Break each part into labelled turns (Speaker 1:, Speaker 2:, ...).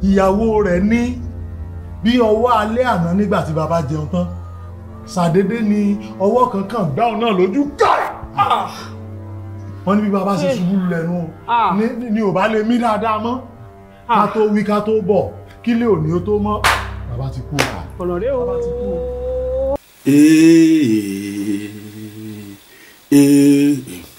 Speaker 1: ìyàwó rẹ̀ ní bí ọwọ́ alẹ́ àná nígbà tí bàbá jẹun tán ṣàdédé ni ọwọ́ kankan gbá ọ náà lójú káì wọ́n ní bí bàbá ṣe ṣubú lẹ́nu ní ni ò bá lè mí dáadáa mọ́ ká tó wí ká tó bọ̀ kí lè òní ó tó mọ́ bàbá ti kú ọ̀la.
Speaker 2: ọ̀nà rẹ o.
Speaker 3: ee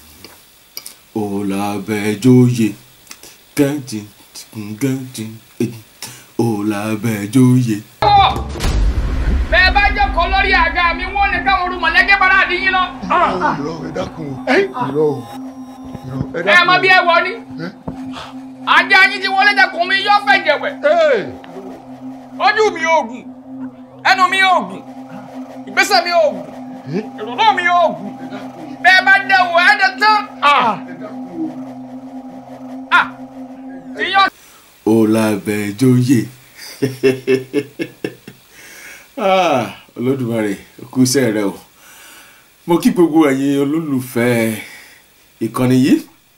Speaker 3: ọ̀làbẹ̀jọ́yè kẹ́ntì kẹ́ntì ọ̀làbẹ̀jọ́yè.
Speaker 4: bẹ́ẹ̀ bá jókòó lórí àga mi wọ́n ní káwọn olùmọ̀lẹ́gẹ́ bára àdín yín lọ.
Speaker 5: irọ́ ẹ dákun o irọ́ o irọ́ ẹ
Speaker 4: ẹ
Speaker 5: dákun
Speaker 4: mọ
Speaker 5: o.
Speaker 4: bí ẹ wọ ni. ajá yín ti wọlé dẹkùn mi yóò fẹ́ jẹ̀wẹ̀. ojú mi ò gùn ẹnu mi ò gùn ìgbésẹ̀ mi ò gùn ìrònú mi ò gùn bẹ́ẹ̀ bá dẹ̀wọ̀ ẹ̀ dẹ̀ tán. tí yóò
Speaker 3: ọ̀làbẹ̀jọ́yè Ah, olódùmarè kú iṣẹ́ rẹ o mo kí gbogbo ẹ̀yin olólùfẹ́ ìkànnì yìí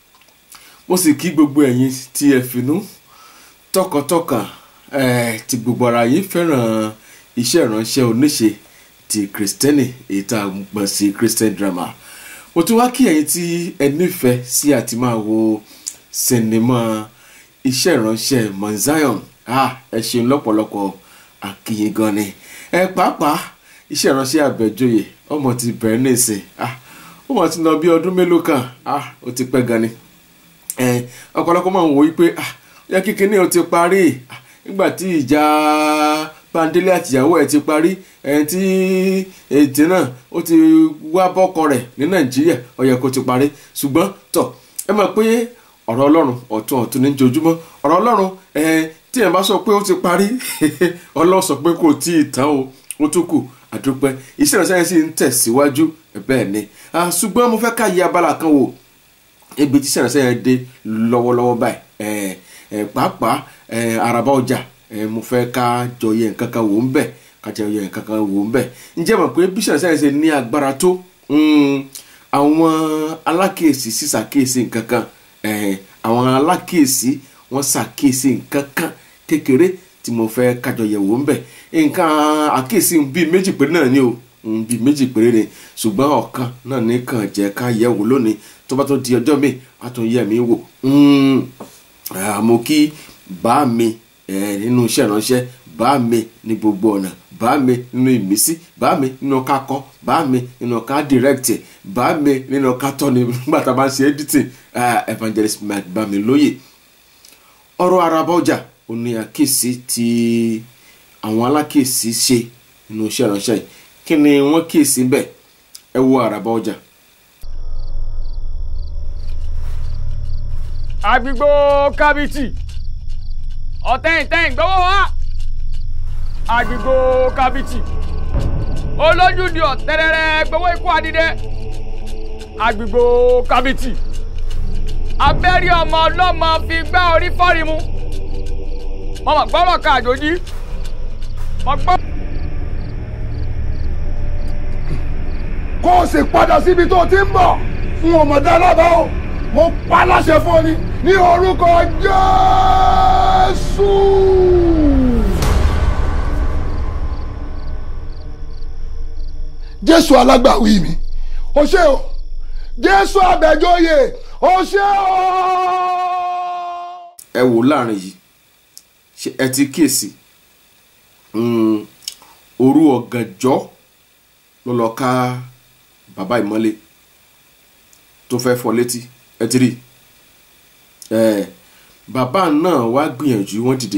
Speaker 3: mo sì kí gbogbo ẹ̀yin tí ẹ finú tọkàntọkàn eh, tí gbogbo ara yín fẹ́ràn iṣẹ́ ìránṣẹ́ oníṣe ti kristẹni èyí tá a gbọ̀n sí christian drama mo tún wá kí ẹ̀yin tí ẹ nífẹ̀ẹ́ sí àti máa wo sinimá iṣẹ́ ìránṣẹ́ Mount Zion ah, ẹ ṣeun lọ́pọ̀lọpọ̀ àkìyìn gan ni ẹ pàápàá iṣẹ́ ìránṣẹ́ àbẹ̀jọyè ọmọ ti bẹ̀rẹ̀ nísìn ah, ó mọ̀ ti lọ bí ọdún mélòó kan ah, ó ti pẹ́ gan ni ẹ ọ̀pọ̀lọpọ̀ máa ń wò wípé ah, yẹ kíkiní ó ti parí ah, nígbà tí ìjà Bándélé àtìyàwó ẹ̀ ti parí ẹ̀ tí ètè náà ó ti wá bọ́kọ rẹ̀ ní Nàìjíríà ó yẹ kó ti parí ṣùgbọ́n tọ̀ ẹ mọ̀ pé ọ̀rọ̀ ọlọ́run ọ̀tún ọ̀tún ní jojúmọ́ ọ̀rọ̀ ọlọ́run ẹ̀ tí ẹ̀ bá sọ pé ó ti parí ọlọ́run sọ pé kò tí ì tán o ó tún kù àdúpẹ́ iṣẹ́ ìránṣẹ́ yẹn sì ń tẹ̀síwájú bẹ́ẹ̀ ni Ah, ṣùgbọ́n mo fẹ́ ká yí abala kan wò ibi tí iṣẹ́ ìránṣẹ́ yẹn dé lọ́wọ́lọ́wọ́ báyìí ẹ̀ ẹ̀ pàápàá ẹ̀ àràbà ọjà ẹ̀ mo fẹ́ ká jọ yẹ nǹkan kan wò ń bẹ̀ ká jọ yẹ nǹkan kan wò ń bẹ̀ ǹjẹ́ mọ̀ pé bí iṣẹ́ ìránṣẹ́ yẹn ṣe ní agbára tó mm, àwọn alákèésí sísàkíyèsí nǹkan kan eh, àwọn alákèésí wọn ṣàkíyèsí nǹkan kan kékeré tí mo fẹ́ kájọ yẹ̀wò ń bẹ̀ nǹkan àkíyèsí bíi méjì péré náà ni o mm, bíi méjì péré ni ṣùgbọ́n ọ̀kan náà ní kàn jẹ́ ká yẹ̀wò lónìí tó bá tó di ọjọ́ mi a tún yẹ̀ mí wò Mm, ah, mo kí bá mi eh, nínú iṣẹ́ ìránṣẹ́ bá mi ní gbogbo ọ̀nà bá mi nínú ìmísí bá mi nínú ká kọ́ bá mi nínú ká direct bá mi nínú ká tọ́ni nígbà tá a bá ń ṣe editing ah, evangelist mike bá mi lóye ọ̀rọ̀ àràbà ọjà ò ní àkíyèsí tí àwọn alákíyèsí ṣe nínú iṣẹ́ ìránṣẹ́ yìí kí ni wọ́n kíyèsí bẹ́ẹ̀ ẹ wo àràbà ọjà.
Speaker 4: àgbègbè kábíyèsí ọ̀tẹ̀yìntẹ̀yìn gbọ́wọ́ wá àgbègbè kábíyèsí olójúdi ọ̀tẹ̀rẹ̀rẹ̀ gbọ́wọ́ ikú adìdẹ àgbègbè kábíyèsí abẹ́rí ọmọ ọlọ́mọ fi gbá orí fọ́rí mu mọ̀mọ́ gbọ́rọ̀ ká àjòjì mọ̀ gbọ́.
Speaker 5: kó o sì padà síbi tó ti ń bọ̀ fún ọmọdé alábàá o mo pa láṣẹ fún ọ ní ní orúkọ Jésù. Jésù alágbàwí mi o ṣé o Jésù abẹ́jọ́yè o ṣé o.
Speaker 3: ẹ wò láàrin yìí ṣé ẹ ti kíyèsí Mm, òru ọ̀gànjọ́ ló lọ ká bàbá ìmọ́lé tó fẹ́ fọ́ létí ẹ ti rí ẹ bàbá náà wá gbìyànjú wọ́n dìde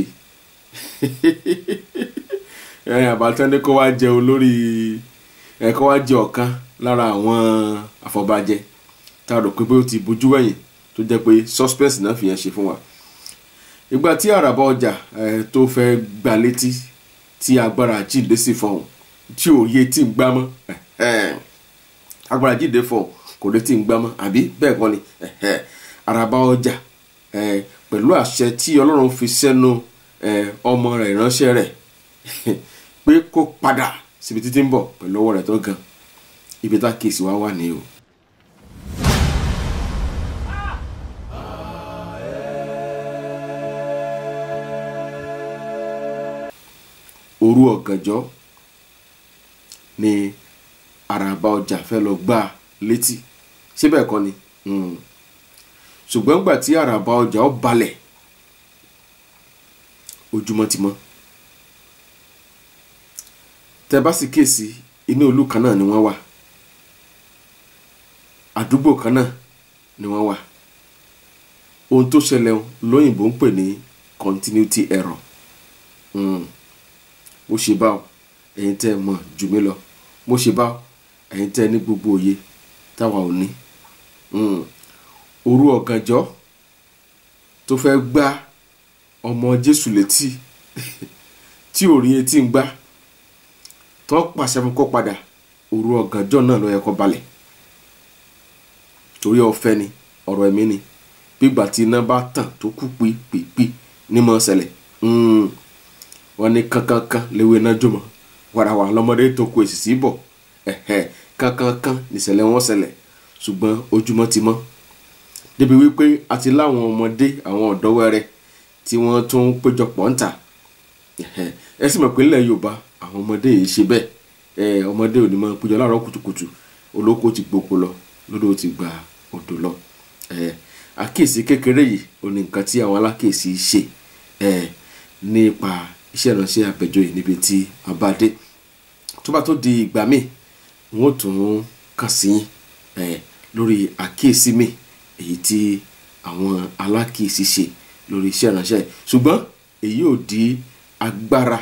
Speaker 3: ẹ àbátẹ́ndé kó wá jẹ olórí ẹ kó wá jẹ ọ̀kan lára àwọn àfọ̀bàjẹ́ tá a rò pé bó ti bójú wẹ̀yìn tó jẹ́ pé suspense náà fi yẹn ṣe fún wa ìgbà tí àràbà ọjà ẹ tó fẹ́ gbà létí tí agbára jíǹde sì fọhùn tí òye tí ń gbámọ́ agbára jíǹde fọhùn kò lè tí ń gbámọ́ àbí bẹ́ẹ̀ kọ́ ni àràbà ọjà pẹ̀lú àṣẹ tí ọlọ́run fi sẹ́nu ọmọ rẹ̀ ìránṣẹ́ rẹ̀ pé kó padà síbi títí ń bọ̀ pẹ̀lú ọwọ́ rẹ̀ tó gan ibi tá kéèsì wá wà ní o. òru ọ̀gànjọ́ ni àràbà ọjà fẹ́ lọ gbá a létí síbẹ̀ kọ́ ni Mm. ṣùgbọ́n gbà tí àràbà ọjà ó balẹ̀ ojúmọ́ ti mọ́ tẹ bá sì kíyèsí inú ìlú kan náà ni wọ́n wà àdúgbò kan náà ni wọ́n wà ohun tó ṣẹlẹ̀ lóyìnbó ń pè ní continuity error Mm. mo ṣe báwo ẹ̀yin tẹ́ ẹ mọ̀ jù mí lọ mo ṣe báwo ẹ̀yin tẹ́ ẹ ní gbogbo òye táwa ò ní Mm. òru ọ̀gànjọ́ tó fẹ́ gbá ọmọ jésù létí tí ò rí etí ń gbá tó pàṣẹ fún kó padà òru ọ̀gànjọ́ náà ló yẹ kó balẹ̀ torí ọ̀fẹ́ ni ọ̀rọ̀ ẹ̀mí ni gbígbà tí iná bá tàn tó kú pípípí ní mọ́ ṣẹlẹ̀ Mm. wọ́n ní kankankan léwé iná jùmọ̀ wàràwà lọ́mọdé tó kó èsì sí bọ̀ ẹ̀hẹ́ kankankan nìṣẹ̀lẹ̀ wọn ṣẹlẹ̀ ṣùgbọ́n ojúmọ́ ti mọ́ débi wípé a ti láwọn ọmọdé àwọn ọ̀dọ́ wẹ́rẹ́ tí wọ́n tún ń péjọpọ̀ ń tà Ẹ̀hẹ́. ẹ sì mọ̀ pé nílẹ̀ Yorùbá àwọn ọmọdé yìí ṣe bẹ́ẹ̀ ẹ ọmọdé ò ní máa péjọ láàárọ̀ kùtùkùtù olóko ti gboko lọ lódò ti gba odò lọ ẹ àkíyèsí kékeré yìí ò ní nǹkan tí àwọn alákíyèsí ṣe ẹ nípa iṣẹ́ ìránṣẹ́ àpẹjọ yìí níbi tí a bá dé tó bá tó di ìgbà míì n ó tún kàn sí yín ẹ lórí àkíyèsí mi èyí tí àwọn alákíyèsí ṣe lórí iṣẹ́ ìránṣẹ́ yìí ṣùgbọ́n èyí ò di agbára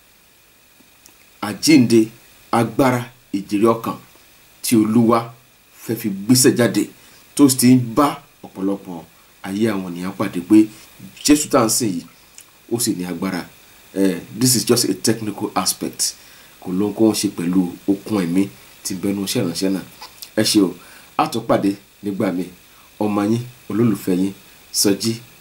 Speaker 3: àjínde agbára ìjèrè ọkàn tí olúwa fẹ́ fi gbéṣẹ́ jáde tó sì ti ń bá ọ̀pọ̀lọpọ̀ ayé àwọn ènìyàn pàdé pé jésù tá à ń sìn yìí ó sì ní agbára eh, this is just a technical aspect kò ló ń kó wọn ṣe pẹ̀lú okun ẹ̀mí tí ń bẹnu iṣẹ́ ìránṣẹ́ náà ẹ ṣé o a tún pàdé nígbà míì ọmọ yín olólùfẹ́ yín Sọjí